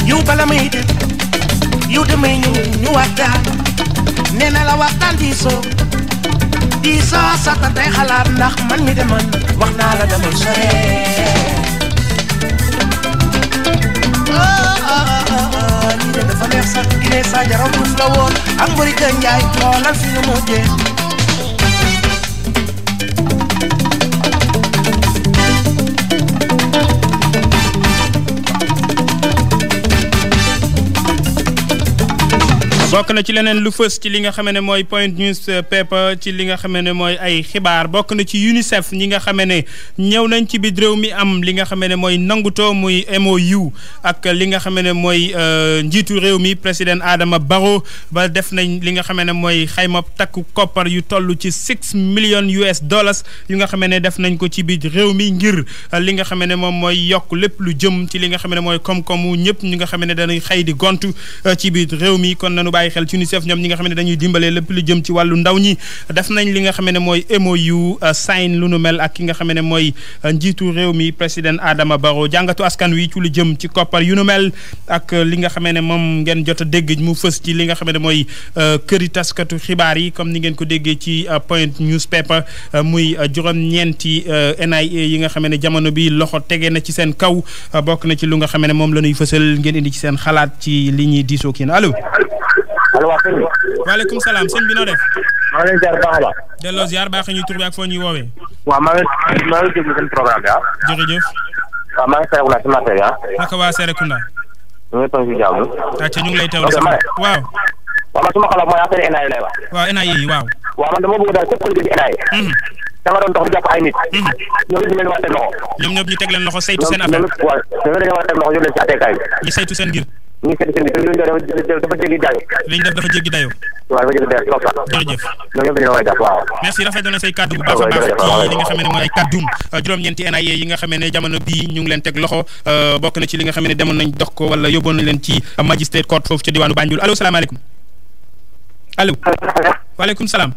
yow bala may dem yow damay ñëw ñu waxtaan nee na la waxtaan diisoo diisoo sata tey xalaat ndax man mi de man wax naa la damay sore lii de dafa neex sax Guinée Sadio Diouf la woon ak Morick Ndiaye xoolal fi ñu mujjee bokk na ci leneen lu fës ci li nga xam ne mooy point news paper ci li nga xam ne mooy ay xibaar bokk na ci UNICEF ñi nga xam ne ñëw nañ ci biir réew mi am li nga xam ne mooy nangutoo muy MOU ak li nga xam ne mooy njiitu réew mi président Adama Barrow ba def nañ li nga xam ne mooy xayma takku koppar yu toll ci six millions US dollars yu nga xam ne def nañ ko ci biir réew mi ngir li nga xam ne moom mooy yokk lépp lu jëm ci li nga xam ne mooy koom-koomu ñëpp ñi nga xam ne dañuy xëy di gontu ci biir réew mi kon nanu bàyyi xel ci UNICEF ñoom ñi nga xam ne dañuy dimbale lépp lu jëm ci wàllu ndaw ñi def nañ li nga xam ne mooy MOU sign lu nu mel ak ki nga xam ne mooy njiitu réew mi président Adama Barrow jàngatu askan wi ci lu jëm ci koppar yu nu mel ak li nga xam ne moom ngeen jot a dégg mu fës ci li nga xam ne mooy këri taskatu xibaar yi comme ni ngeen ko déggee ci point newspaper muy juróom-ñeenti NIA yi nga xam ne jamono bi loxo tege na ci seen kaw bokk na ci lu nga xam ne moom la ñuy fësal ngeen indi ci seen xalaat ci li ñuy diisoo kii allo. allo waa sëñ bi. waaleykum salaam sëñ bi noo def. maa ngi leen ziar baax a baax. delloo ziar baax ñuy tur bi ak foo ñuy woowee. waaw maa ngi maa ngi déglu seen programme bi ah. jërëjëf. waaw maa ngi Serekunda si marché bi ah. naka waa Serekunda. ñu ngi toog si jàmm. acca ñu ngi lay teewlu ok ma ne. waaw. waaw man suma xalaat mooy affaire NIA lay wax. waaw NIA yi waaw. waaw man dama bëgg daal képp ku liggéey ci NIA. da nga doon dox di jàpp ay nit. ñoom it ñu leen war a teg loxo. ñoom ñëpp ñu teg leen loxo saytu ñoom seen ñoom affaire it waaw ñoom dañoo war a teg loxo yóbbu leen si àtteekaay bi. ñu saytu seen ngir ñu ngi seeti seen bi te li ñu doon dafa dafa jéggi dayo. li ñu def dafa jéggi dayoo. waaw dafa jéggi dayo trop sax. jërëjëf. ñoom ñëpp dañoo war a jàpp waaw. merci rafet na say kàddu bu baax a baax ci li nga xam ne mooy ay kàddum juróom-ñeenti NIA yi nga xam ne jamono bii ñu ngi leen teg loxo bokk na ci li nga xam ne demoon nañ dox ko wala yóbboon nañ leen ci magistrate court foofu ca diwaanu Banjul allo salaamaaleykum allo waaleykum salaam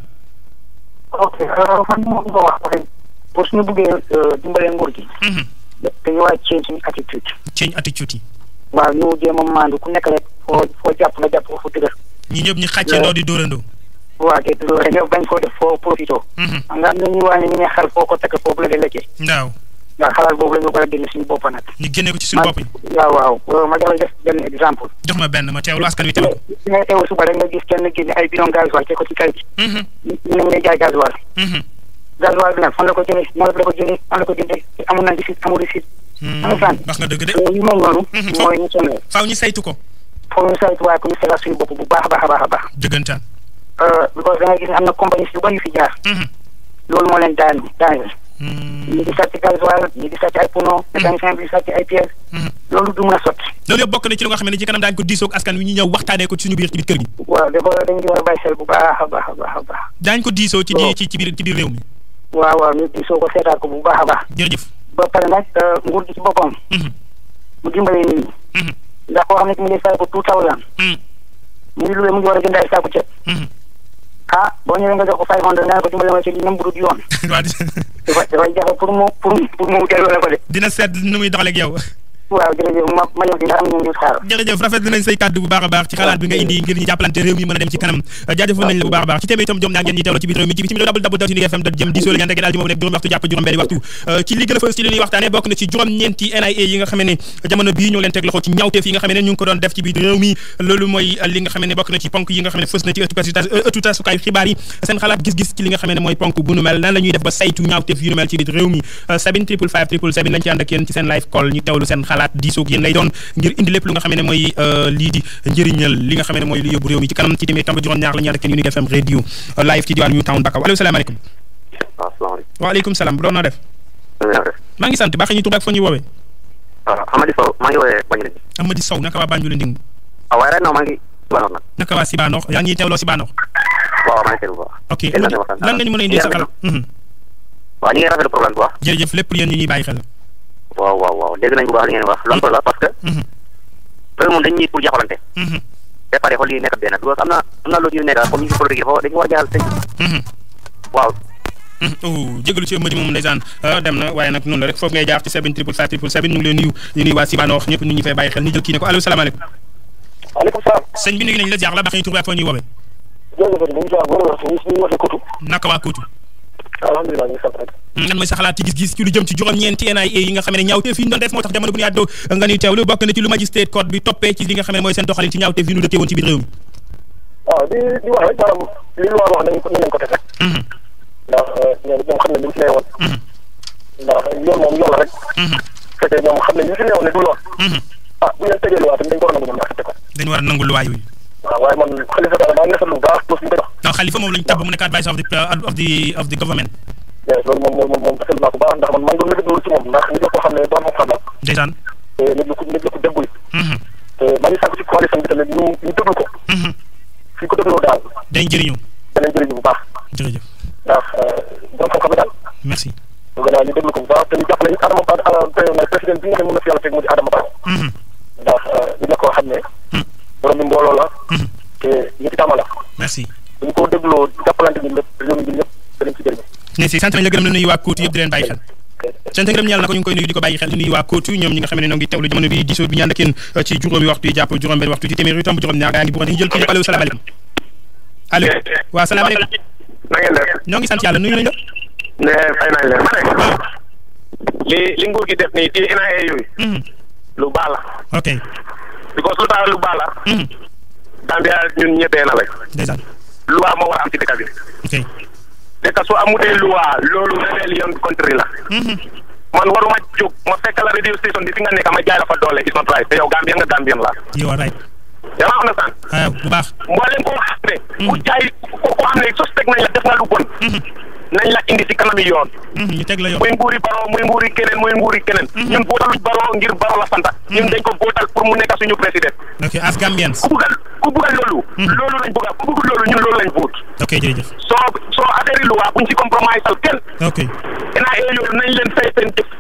ok man moo ko wax rek pour suñu bëggee dimbalee nguur gi dañu war a change suñu attitude change attitude yi waaw ñu jéem a maandu ku nekk rek foo foo jàpp nga jàpp ko fu dëgër ñi ñëpp ñu xàccandoo di dóorandoo waaw te loolu rek nga bañ koo def foo profito nga am na ñuy wax ne ñu ne xel foo ko takk foofu la de lekkee waaw waaw xalaat boobu la ñu ko war a génne suñu bopp nag ñu génne ko ci suñu bopp yi waaw waaw ma jox la def benn exemple jox ma benn ma teewlu askan wi teewlu ko si nga teewul suba rek nga gis kenn génne ay bidon gasoil te ko ci kay bi ñu ne ñu lay jaay gasoil gasoil bi nag fan la ko jëlee nan la ko jëlee fan la ko jëndee te amul na receipt amul receipt understand wax nga dëgg de yu mel noonu mooy ñu sonné faaw ñu saytu ko foofu ñu saytu waaye ko ñu seetaat suñu bopp bu baax a baax a baax a baax dëggantaan because da ngay gis ne am na compagnie yu bëri yu fi jaar loolu moo leen daan daaneel ñi di sàcc gasoil ñi di sàcc ay pono mécanicien bi di sàcc ay pièces loolu du mën a sotti loolu yëpp bokk na ci lu nga xam ne ci kanam daañu ko diisoog askan wi ñu ñëw waxtaanee ko ci suñu biir ci biir kër gi waaw dafa dañ di war a bàyyi xel bu baax a baax a baax a baax daañu ko diisoo ci waaw. ci ci biir ci biir réew mi waaw waaw ñu di soo ko seetaat ko bu baax a baax jërëjëf ba pare nag nguur gi ci boppam mu dimbalee nit ñi ndax koo xam ne ki mu ngi fay ko two thousand mu ngi luwee mu ngi war a jënd ay saaku ceeb ah boo ñëwee nga jox ko five hundred nga ne ko dimbale ma ci lii même bu dul yoon waaw dafa dafay jafe pour mu pour pour mu delloo la ko de dina seet nu muy doxaleeg yow waaw jërëjëf ma ma ñëw di am ñu ngi xaar jërëjëf rafet nañ say kàddu bu baax a baax ci xalaat bi nga indi ngir ñu jàppalante réew mi mën a dem ci kanam jaajëfal nañ la bu baax a baax ci téeméer itam jom naa ngeen ñi teewlo ci biir réew mi ci bitim réew dabal dabal dot fm dot jëm diisoo la ñaan daal ci moom nekk juróom waxtu jàpp juróom benn waxtu ci li gën a fës ci li ñuy waxtaane bokk na ci juróom ñeenti NIA yi nga xam ne jamono bii ñoo leen teg loxo ci ñaawteef yi nga xam ne ñu ngi ko doon def ci biir réew mi loolu mooy li nga xam ne bokk na ci ponk yi nga xam ne fës na ci ëttu tasukaayu xibaar yi seen xalaat gis-gis ci li nga xam ne mooy ponk bu nu mel nan la ñuy def ba saytu ñaawteef yu nu mel ci biir réew mi sabine triple five triple seven lañ ci ànd ak yéen ci seen live call ñu teewlu seen xalaat diisoog yéen lay doon ngir indi lépp lu nga xam ne mooy lii di njëriñal li nga xam ne mooy lu yóbbu réew mi ci kanam ci téeméer tamba juróom ñaar la ñu ànd ak yéen Unique FM radio live ci diwaan Newtown Bakaw allo salaamaaleykum waaw salaamaaleykum. waaleykum salaam bu doon noo def na nga def. maa ngi sant baax ñu tur ak foo ñuy woowee waaw Amady Sow maa ngi woowee Banjul. Amady Sow naka waa Banjul Nding waaw waaye ren non maa ngi Banoor nag. naka waa Sibanoox yaa ngi teewloo Sibanoox waaw maa ngi seetlu bu baax. ok Yéen a ngi waxtaan lan nga ñu mën a indi sa xalaat waaw ñu ngi rafetlu programme bu baax. jërëjëf lépp yéen ñu ñuy bàyyi xel waaw waaw waaw dégg nañ bu baax li ngeen wax loolu la parce que. loolu moom dañ ñuy pour jàppalante. ba pare xool yi nekk benn parce que am na am na loolu yu nekk comme ñu ngi politique dafa dañu war a jaaxal sëñ. waaw oh jégalu ci ëmb ji moom ndeysaan dem na waaye nag noonu la rek foofu ngay jaar ci 7 triple 5 triple 7 ñu ngi leen nuyu ñu nuyu waa Sibanoox ñëpp ñu ñu fay bàyyi xel ñu jël kii ne ko allo salaamaaleykum waaleykum salaam. sëñ bi nuyu nañ la jaar la baax ñu tur bi ak foo ñuy woowee jërëjëf ñu ngi saa góor ñu ñu waxee Koutou. naka waa Kootu alhamdulilah ñu ngi sant rek. lan mooy sa xalaat ci gis-gis ci lu jëm ci juróom-ñeenti NIA yi nga xam ne ñaawteef yi ñu doon def moo tax jamono bu ñu àddoo nga ñuy teewlu bokk na ci lu magistrate code bi toppee ci li nga xam ne mooy seen doxalin ci ñaawteef yi ñu dëkkee woon ci biir réew mi waaw di di wax rek maanaam li lu war wax nañ ko nañ leen ko def rek. ndax ñoom ñoom xam nañ li ñu fi newoon. ndax yoon moom yoon la rek. fekkee ñoom xam nañ li ñu fi newoon ne du yoon. ah bu ñu leen tegee lu waa tamit dañ ko war a nangu ñoom ñu accepté ko. dañu war a nangu luwaa yooyu waaw waaye man Khalifa Sall maa ngi rafetlu bu baax poste bi ñu koy jox. non Khalifa moom lañu tabb mu nekk advice of the of the of the government mais loolu moom moom moom rafetlu naa ko bu baax ndax man maa ngi doon rafetlu ci moom ndax nit la koo xam ne borom xam-xam la ndeysaan te nit la ko nit la ko déggu te maa ngi sàkk ci coalition bi tamit ñu ñu déglu ko. fi ko dégloo daal dañ jëriñu danañ jëriñu bu baax jërëjëf ndax borom xam-xam la daal. merci ñu gën a ñu déglu ko bu baax te ñu jàppale it Adama Ba président bi nga xam ne mën na fi yàlla teg mu di Adama Ba ndax nit la koo xam ne borom bi mbooloo la te ñi tàmm la merci bu ñu ko dégloo jàppalante ñun lépp réew mi ñun ñëpp danañ ci jëriñu ne si sant nañ la gërëm la nuyu waa Kootu yëpp di leen bàyyi xel sant ngërëm ñeel na ko ñu ngi koy nuyu di ko bàyyi xel di nuyu waa Kootu ñoom ñi nga xam ne ñoo ngi teewlu jamono bi diisoo bi ñu ànd ak yéen ci juróomi waxtu yi jàpp juróom benn waxtu ci téeméer yu tomb juróom ñaar gaa ngi bu ñu jël kii allo salaamaaleykum allo waaw salaamaaleykum na ngeen def ñoo ngi sant yàlla nuyu nañ la ne fay nañ leen ma ne li li nguur gi def nii ci NIA yooyu lu baax la ok because lu tax lu baax la Gambia ñun ñettee na rek ndeysaan loi moo war a am ci dëkk bi ok dëkk su amutee loi loolu rébellion country la man waruma jóg ma fekk la radio station bi fi nga nekk ma jaay la fa doole is not right te yow Gambien nga Gambien la you are right yaa ma understand ah bu baax mboolem koo xam ne ku jaay ko ko xam ne suspect nañ la def nga lu bon nañ la indi si kanami yoon ñu teg la yoon muy nguuri baro muy nguuri keneen muy nguuri keneen ñun votaluñ baro ngir baro la santa ñun dañ ko votal pour mu nekk suñu président ok as Gambians ku buggal ku buggal loolu loolu lañ bugga ku buggul loolu ñun loolu lañ vote ok jërëjëf soo soo affaire yi luwaa buñ ci compromise al kenn ok NIA yooyu nañ leen fay seen jëf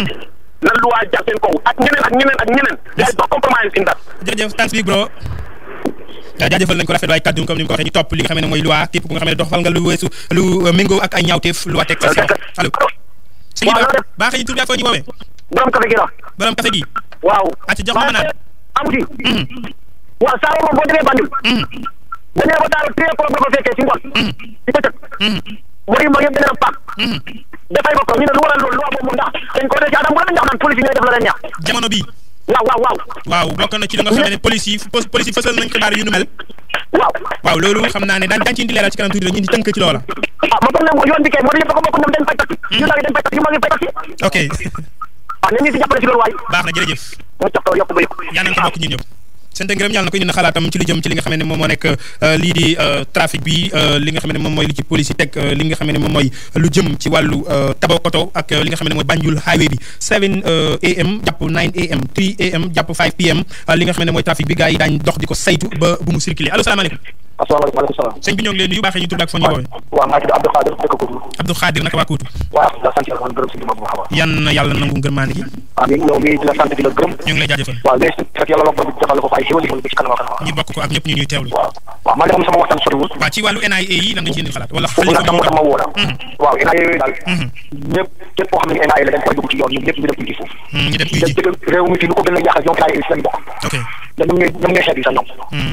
na luwaa jàpp seen kaw ak ñeneen ak ñeneen ak ñeneen yaay do compromise in that jërëjëf thanks big bro waaw jaajëfal nañ ko rafet waaye kàddu comme ni mu ko waxee ñu topp li nga xam ne mooy loi képp ku nga xam ne doxal nga lu weesu lu méngoo ak ay ñaawteef loi teg sa si allo sëñ bi baax baax ñu tur bi ak foo ñu woowee borom café gi la borom café gi waaw acca jox ma ma naan amu ci waaw saa moom boo demee Banjul dañu ko daal téye ko ba ko fekkee ci ngoon ci bëccëg mooy mooy yëpp dana paak dafay ko ko ñu ne lu waral loolu lu boobu ndax dañ ko def ci adam wala ndax naan police yi ñooy def la leen neex jamono bi waaw waaw waaw waaw bokk na ci li nga xam ne police yi police yi fësal nañ xibaar yu nu mel waaw waaw loolu xam naa ne daan daan ci indi leeral ci kanam tuuti rek ñu indi tënk ci loola ah ma foog ne yoon bi kay moo di yëpp ko bokk ñoom dañ fay taxi ñu daal dañ fay taxi moo ngi fay taxi ok waaw nañ ñu si jàppale si loolu waay baax na jërëjëf mu jox ko yokk ba yokk yaa nañ ko bokk ñun ñëpp sant ngërëm yàlla na ko indi na xalaatam ci li jëm ci li nga xam ne moom moo nekk lii di trafic bi li nga xam ne moom mooy li ci police yi teg li nga xam ne moom mooy lu jëm ci wàllu tabakoto ak li nga xam ne mooy Banjul highway bi 7 am jàpp 9 am 3 am jàpp 5 pm li nga xam ne mooy trafic bi gars yi daañ dox di ko saytu ba bu mu circuler allo salaamaaleykum asalaamaaleykum maaleykum salaam sëñ bi ñoo ngi leen nuyu baaxee ñu tudd ak foo ñu woowee waaw maa ngi tudd Abdou Khadir dëkk Koutou Abdou Khadir naka waa Koutou waaw la sant yàlla man gërëm si ma bu baax a baax yan na yàlla nangu ngërmaane gi amiin yow mii di la sant di la gërëm ñu ngi lay jaajëfal waaw mais fekk yàlla la ko defal ko fa ay xéwal ba ci kanam ak kanam ñu bokk ko ak ñëpp ñu ñuy teewlu waaw waaw man de moom sama waxtaan soriwul waaw ci wàllu NIA yi lan nga ci indi xalaat wala foofu nag dama dama woo la waaw NIA yooyu daal ñëpp képp koo xam ne NIA la dañ koy dugg ci yoon ñun ñëpp ñu dem uji foofu ñu dem uy ji réew mi fii lu ko gën a yàqal ñoom NIA yi si lañ bokk ok da ñoom ñooy ñoom ñooy xeet yi sax ñoom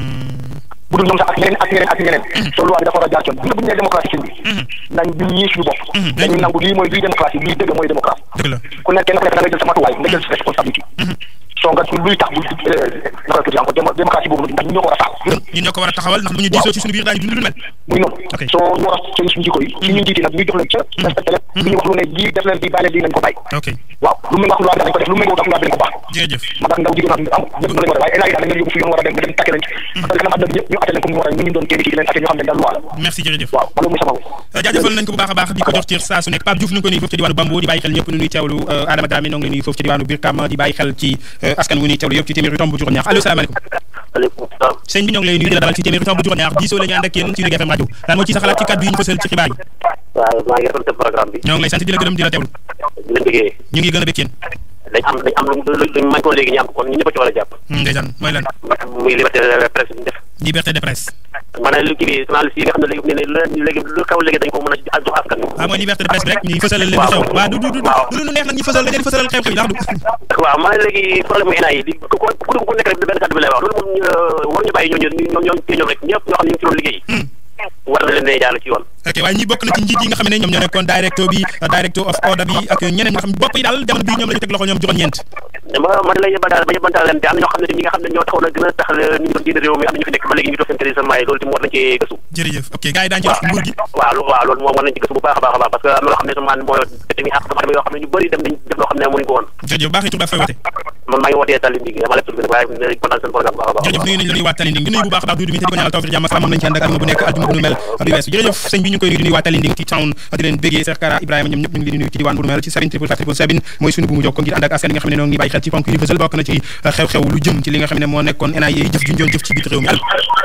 bu dul ñoom sax ak ñeneen ak ñeneen ak ñeneen soo loi bi dafa war a jaar ci yoon bu ñu nee démocratie seen bi nañ ñun ñii suñu bopp dañu nangu lii mooy lii démocratie lii dëgg mooy démocratie dëgg la ku nekk kenn ku nekk da ngay jël sa matuwaay nga jël sa responsabilité soo nga luy tax bu naka tuuti encore démocratie boobu ndax ñun ñoo ko war a saal ñun ñoo ko war a taxawal ndax bu ñu diisoo ci suñu biir daañu dund lu mel muy noonu Ok. soo ñu war a seen suñu jikko yi si ñun jiiti nag ñu jox leen ca respecté leen lu ñu wax lu ne lii def leen lii bàyyi leen lii nañ ko bàyyi ok waaw lu méngoo ak loi bi dañ ko def lu méngoo ak loi bi dañ ko baax jërëjëf ma tax ndaw jigéen am ñëpp noonu lañ war a waaye énaa yi daal dañ leen yóbbu fi yoon war a dem nga dem takke leen parce que kanam àdduna bi ñëpp ñu atte leen comme ñu war a ñu ñu doon génn ci di leen atte ñoo xam ne daal loi la merci jërëjëf waaw man loolu muy sama wu jaajëfal nañ ko bu baax a baax di ko jox ci saa su nekk Pape Diouf ñu ngi ko nuyu foofu ci diwaanu Bambo di bàyyi xel ñëpp nu ñuy teewlu Adama Dramé noo ngi nuyu foofu ci diwaanu Birkama di bàyyi xel ci askan wu ñuy teewlu yëpp ci téeméeri tomb juróom ñaar allo salaamaaleykum aleykum salaam sëñ bi ñoo ngi lay nuyu di la dalal ci téeméeri tomb juróom ñaar diisoo la ñu ànd ak yéen ci Zik FM rajo lan moo ci sa xalaat ci kàddu yi ñu fësal ci xibaar yi waaw maa ngi rafetlu programme bi ñoo ngi lay sant di la gërëm di la teewlu di leen bëggee ñu ngi gën a bëgg yéen dañ am dañ am lu luñ mañ ko léegi ñu am ko kon ñu ñëpp a ci war a jàpp ndeysaan mooy lan muy liberté de presse bi ñu def liberté de presse ma ne li kii bi journaliste yi nga xam ne léegi ne ne léegi lu xew léegi dañ ko mën a jox askan waaw mooy liberté de presse bi rek ñuy fësalal leen di xew waaw du du du du lu neex nag ñuy fësal da ngeen fësalal xew-xew yi ndax du waaw ma ne léegi problème mu ENA yi di ku ku ku nekk rek benn kàddu bi lay wax loolu moom ñu war ñu bàyyi ñooñu ñoom ñoom ñoom rek ñëpp ñoo xam ne ñu ngi ci doon liggéey war na leen ne jàll ci yoon ok waaye ñi bokk na ci njiit yi nga xam ne ñoom ñoo nekkoon directeur bi director of order bi ak ñeneen nga xam bopp yi daal jamono bii ñoom la ñu teg loxo ñoom juróom-ñeent ma ma da lay yëbantaal ba yëbantaal leen te am na ñoo xam ne ñi nga xam ne ñoo taxoon a gën a tax ñu doon jiite réew mi am na ñu fi nekk ba léegi ñu toog seen kër yi seen maay loolu tamit war nañ cee gëstu jërëjëf ok gars yi daañu ci wax nguur gi waaw lo- waaw loolu moom war nañ ci gëstu bu baax a baax a baax parce que am na loo xam ne sama mooy tamit àq dama yoo xam ne ñu bëri dem nañ def loo xam ne mënuñ ko woon jërëjëf baax yi tur baa fay wote man maa ngi wootee tali bi dama lépp tur bi nag waaye ne kontaan seen programme bu baax a baax jërëjëf nuyu nañ la nuyu waa Talinding di nuyu bu baax a baax duudu mi te di ko ñaanal tawfiq jàmm ak salaam moom lañ ci ànd ak aljuma bu nekk aljuma bu nu mel bi weesu jërëjëf sëñ bi ñu koy nuyu di nuyu waa Talinding ci town di leen béggee Cheikh Kara Ibrahima ñoom ñëpp ñu ngi leen di nuyu ci diwaan bu nu mel ci Serigne triple triple sabine mooy suñu bu mu jokko ngir ànd ak askan yi nga xam ne noo ngi bàyyi xel ci ponk yu fësal bokk na ci xew-xew lu jëm ci li nga xam ne moo nekkoon NIA jëf ju ñu doon jëf ci biir réew mi allo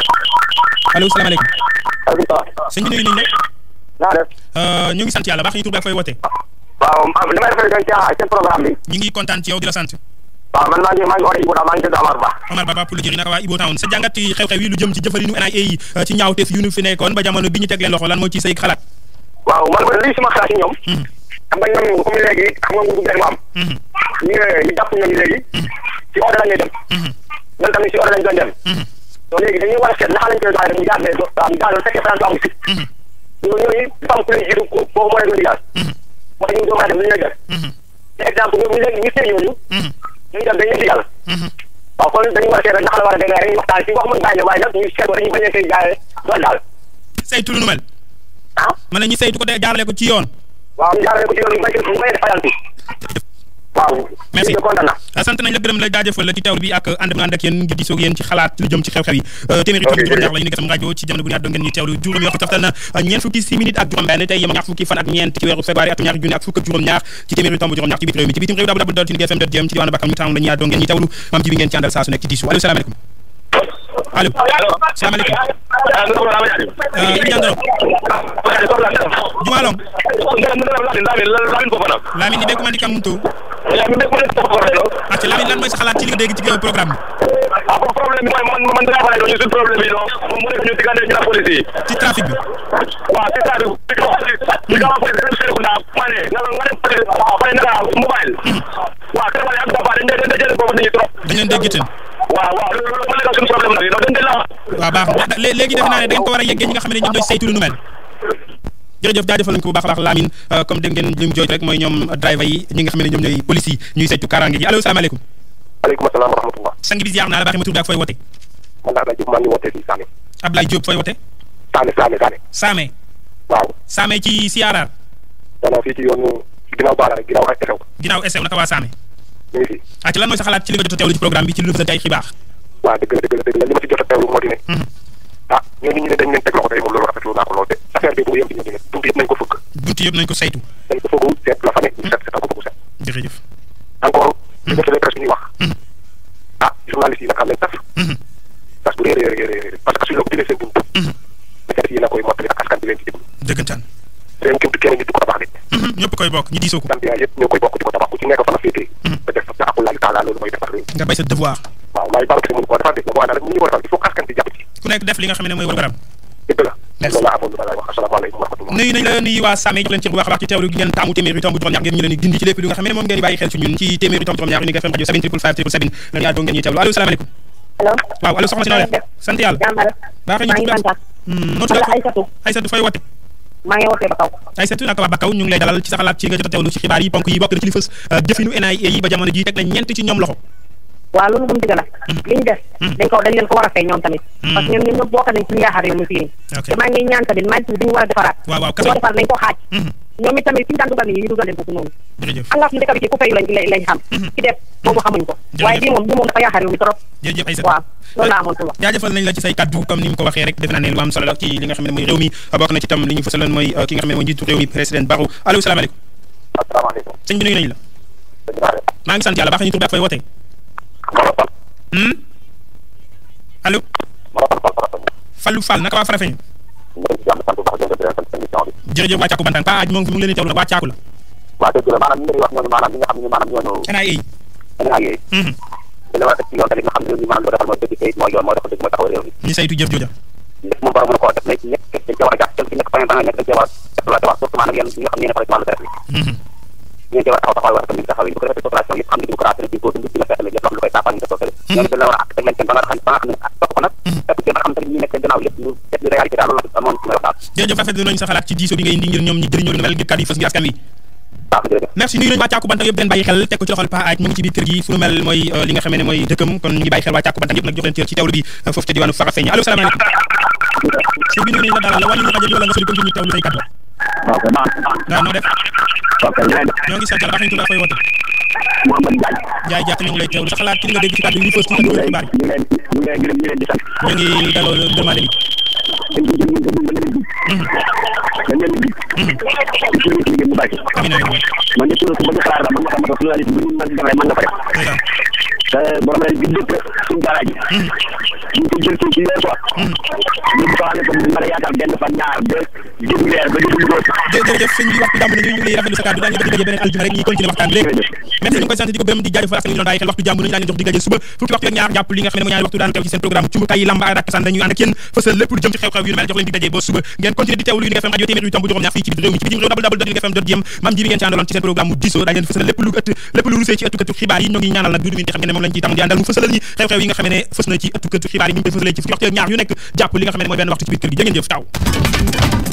allo salaamaaleykum sëñ bi nuyu nañ naa def la ñu ngi sant yàlla baax ñu tur bi ak fay wote waaw li may defee dañ ci seen programme bi ñu ngi kontaan ci yow di la sant waaw man maa ngi maa ngi oote Ibou Daw maa ngi tudd Amar Ba Omar Baba pour lu jëriñ naka waa Ibo Town sa jàngat ci xew-xew yi lu jëm ci jëfalinu NIA yi ci ñaawteef yu ñu fi nekkoon ba jamono bi ñu teg leen loxo lan moo ci say xalaat waaw man man lii sama xalaat ci ñoom xam nga ñoom comme léegi xam nga nguur gu bees mu am ñu ñu jàpp ñooñu léegi ci ordre la ñuy dem ñoom tamit ci ordre lañ doon dem donc léegi dañuy war a seet naka lañ koy doxalee ñu jaarale do ñu jaarale fekkee France amu si ñoo ñooñu dafa am ku leen jiitu boobu moo leen doon digaas moo tax ñu doon def li ñu lay def te exemple ñoom ñu leen ñu seen ñooñu ñu dem dañuy indi yàlla waaw kon dañu war a seet naka la war a demee dañuy waxtaan ci wax mun bàyyi ne waaye nag ñu seet ko dañuy bañ a koy jaaree doon daal saytu lu nu mel ah ma ne ñu saytu ko de jaarale ko ci yoon waaw ñu jaarale ko ci yoon ñu bañ a ñu bañ a def fayal bi waaw merci ñu kontaan na sant nañ la gërëm la jaajëfal la ci teewlu bi ak ànd bi ànd ak yéen ngir diisoo ak yéen ci xalaat lu jëm ci xew-xew yi téeméeri tomb juróom ñaar la ñu ngi sam rajo ci jamono bu ñu àddoo ngeen ñu teewlu juróomi waxtu taftal na ñeent fukki si minutes ak juróom benn tey yem ñaar fukki fan ak ñeent ci weeru février atum ñaari junni ak fukk ak juróom ñaar ci téeméeri tomb juróom ñaar ci biir réew mi ci bitim réew dabu dal ci GFM dot jëm ci diwaanu Bakam ñu taam la ñu àddoo ngeen ñu teewlu maam ji bi ngeen ci àndal saa su nekk ci diisu allo salaamaaleykum allo salaamaaleykum jandoro jumalong Lamine di dégg man di kam to acca Lamine lan mooy sa xalaat ci li nga dégg ci programme ah pour problème bi mooy man man dinaa faral di ñu suñ problème yi non moom mu nekk ñu diggante ñu la police yi bi ci trafic bi waaw c'est ça bi nga wax police dañu seetlu naa ma ne nga nga dem police waaw fay naka mobile waaw te wala ak dafa dañ dañ dañ jël boobu nit ñi trop dañ leen dégg itam waaw waaw loolu loolu ma nekk suñu problème nag non dañ dañ la waaw baax na lé- léegi defe naa ne da ngeen ko war a yeggee ñi nga xam ne ñoom ñooy saytu lu nu mel jërëjëf jaajëfal nañ ko bu baax a baax Lamine comme dégg ngeen li mu jooj rek mooy ñoom driver yi ñi nga xam ne ñoom ñooy police yi ñuy saytu kaaraange gi allo salaamaaleykum aleykum salaam wa rahmatullah sang bi ziar naa la baaxee ma tur bi ak fooy wote man daal maa ngi wootee fii Sané Ablaye Diop fooy wote Sané Sané Sané Saame waaw Saame ci Siyaaraar maanaam fii ci yoonu ginnaaw baala rek ginnaaw ak xew ginnaaw SEW naka waa Saame ñu ngi fii ah ci lan mooy sa xalaat ci li nga jot a teewlu ci programme bi ci lu fësal ay xibaar waaw dëgg la dëgg la dëgg la li ma si jot a teewlu moo di ne ah ñooñu ñu ne dañ leen teg loxo tey moom loolu rafetlu naa ko lool de affaire bi bu yem ci ñooñu ne buntu yëpp nañ ko fëgg bunt yëpp nañ ko saytu dañ ko fëggu seet la fa ne ñu seet seetal ko bëggu seet jërëjëf encore ñu def presse bi ñuy wax ah journaliste yi nag am nañ tas tas bu réer réer réer parce que suñu la ko jëlee seen bunt affaire yi na koy mottali ak askan bi leen ci déglu dëggantaan réew képp kenn nit du ko tabax nit ñëpp koy bokk ñu diisoo ko sant yaa yëpp ñoo koy bokk di ko tabax ku ci nekk fa la féetee ba def sa aqulaali taala loolu mooy defar réew nga bay sa devoir waaw maay baro kese mënu ko defar de na ko àndal ñu ko defar il faut que askan bi jàpp ci ku nekk def li nga xam ne mooy programme dëgg la loolu laa amoon lu ma lay wax asalaamaaleykum wa rahmatullah nuyu nañ la nuyu waa Same jox leen ci bu baax a baax ci teewlu gi ngeen taamu téeméeri tomb juróom-ñaar ngeen ñu leen di gindi ci lépp lu nga xam ne moom ngeen di bàyyi xel ci ñun ci téeméeri tomb juróom-ñaar Unik FM rajo 7 triple 5 triple 7 la ñu àddoo ngeen ñuy teewlu allo salaamaaleykum allo waaw allo soxna si noo def sant yàlla jàmbal baaxee ñu maa ngi tudd kontaan noo man tudd la Aïssatou Aïssatou fooy wote maa ngi wootee ba kaw Aïssatou naka waa Bakaw ñu ngi lay dalal ci sa xalaat ci nga jot a teewlu ci xibaar yi ponk yi bokk na ci li fës jëfinu NIA yi ba jamono ji teg na ñeent ci ñoom loxo waaw loolu moom dëgg la li ñu def dañ ko dañ leen ko war a fay ñoom tamit parce que ñoom ñoom ñëpp bokk nañ ci yaakaar réew mi fii Ok. te maa ngi ñaan tamit maa ngi dañu war a defaraat waaw waaw su kaso ko defar nañ ko xaaj Mhm. ñoom it tamit fi ñu daan dugal nit ñi ñu dugal leen foofu noonu jërëjëf xam nga suñu dëkk bi ci ku fayu lañ lañ lañ xam ci def boobu xamuñ ko Jërëjëf. waaye bii moom bii moom dafa yaakaar réew mi trop jërëjëf Aïssatou waaw loolu laa amoon pour wax jaajëfal nañ la ci say kaddu comme ni mu ko waxee rek defe naa ne lu am solo la ci li nga xam ne mooy réew mi bokk na ci tam li ñu fësaloon mooy ki nga xam ne mooy njiitu réew mi président Barrow allo salaamaaleykum asalaamaaleykum sëñ bi nuyu nañ la sëñ Ba maa ngi sant yàlla baax ñu tur bi ak fooy wootee Mara Fall hmm allo Mara Fall Fall Fall Fallou Fall naka waa Farafeñu ñu ngi ci jàmm sant bu baax di leen sant émission bi jërëjëf waa Caaku Bantaan Pa Aj moom mu ngi leen di teewlu waa Caaku la waaw dëgg la maanaam ñu ngi wax ñooñu maanaam ñi nga xam ne maanaam ñooñu NIA NIA yi hmm dañu war a teg ci yoon tamit nga xam ne réew mi maanaam li ko defal mooy dëgg te it mooy yoon mooy dox dëgg mooy taxaw réew mi ñu saytu jëf jooja lépp moom war a mën a koo def mais ñëpp dañ cee war a jàpp ci nekk point ba nga nekk dañ cee war a exploité wax surtout maanaam yéen ñi nga xam ne yéen a ci wàllu deret bi ñeen cee war a taxaw taxawaay war a tamit taxaw yi bu ko defee population yëpp xam ne démocratie la ci ko dund dina fexe la lépp loo xam lu koy saafara ñu def ko fële ñoom dañ la war a àq teg leen seen ba nga xam ba nga xam ne topp ko nag fekk ci ba nga xam tamit ñi nekk gannaaw yëpp ñu def li réalité daal loolu la amoon ci may wax daal jërëjëf rafetlu nañ sa xalaat ci diisoo bi nga indi ngir ñoom ñi jëriñoo li mel ngir kàddu yi fës ngir askan wi waaw jërëjëf merci nuyu nañu waa Càkku Bantang yëpp den bàyyi xel teg ko ci loxol Pa Aaj mu ngi ci biir kër gi fu nu mel mooy li nga xamee ne mooy dëkkam kon ñu ngi bàyyi xel waa Càkku Bantang yëpp nag jox leen cër ci teewlu bi foofu ca diwaanu Farafeñe allo salaamaaleykum si bi nuyu nañu la dalal la wàññi ñu rajo bi wala nga sori continue teewlu say kàddu waaw kay baax waaw noo def waaw kay ñeneen ñoo ngi sant yàlla baax nañu tudd ak fooy woote Mouhamed Ndiaye jaay jàpp ñu ngi lay teewlu sa xalaat ci li nga dégg ci kàddu yi fës ci ëndul xibaar ñu leen ñu leen gërëm ñu leen di sant yi ñu ngi daloo demandé bi dañ ko jël ñu ko dañ leen di dañ leen di ci ñu liggéey mu bàyyi amiin amiin man de toujours bëgg xalaat la man nga xam ne pluralité bu ñu mën def rek mën nga ko def ndeysaan te borom rek bi dëkk suñu daara ji ñu ko jël ci weer quoi ñu ko xamee ko mën a yaatal benn fan ñaar ba jëm weer ba jëm góor jërëjëf sëñ bi waxtu jàmm nañu ñu ngi lay rafetlu sa kàddu daañu ko diggaje beneen aljuma rek ñuy continuer waxtaan bi léegi merci ñu ngi koy sant di ko gërëm di jaajëfal askan wi doon bàyyi xel waxtu jàmm nañu daañu jox diggaje suba fukki waxtu ak ñaar jàpp li nga xam ne mooy ñaari waxtu daan teew ci seen programme cumbukaay yi lamba ak rakasaan dañuy ànd ak yéen fësal lépp lu jëm ci xew-xew yu mel jox leen diggaje ba suba ngeen continuer di teewlu Unique FM rajo téeméer yu tomb juróom ñaar fii ci biir réew mi ci bitim réew dabal dabal dot Unique FM dot jëm maam ji bi ngeen ci àndaloon ci seen programme mu diso daañu leen fësal lépp lu ëtt lépp lu rusee ci ëttu këttu xibaar yi ñoo ngi ñaanal nag duudu mi xam ngeen ne moom lañ ciy tam di àndal mu fësalal ñi xew-xew yi nga xam ne fës na ci ëttu këttu xibaar yi ni ñu koy fësalee ci fukki waxtu ak ñaar yu nekk jàpp li nga xam ne mooy benn waxtu ci biir kër gi jërë ngeen jëf taw